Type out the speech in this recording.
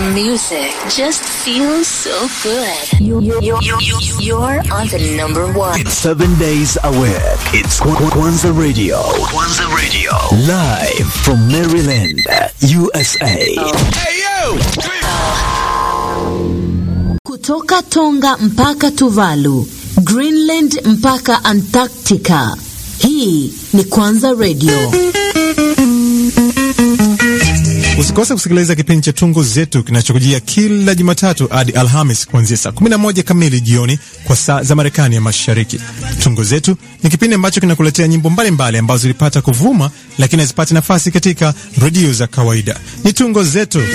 music just feels so good. You, you, you, you, you're on the number one. It's seven days a week. It's Kwa- Kwa- Kwanza Radio. Kwanza Radio. Live from Maryland, USA. Kutoka Tonga mpaka Tuvalu, Greenland mpaka Antarctica. Hii ni Kwanza Radio. Usikose kusikiliza kipindi cha Tungo Zetu kinachokujia kila Jumatatu hadi Alhamis kuanzia saa 11 kamili jioni kwa saa za Marekani ya Mashariki. Tungo Zetu ni kipindi ambacho kinakuletea nyimbo mbalimbali ambazo zilipata kuvuma lakini hazipati nafasi katika redio za kawaida. Ni Tungo Zetu.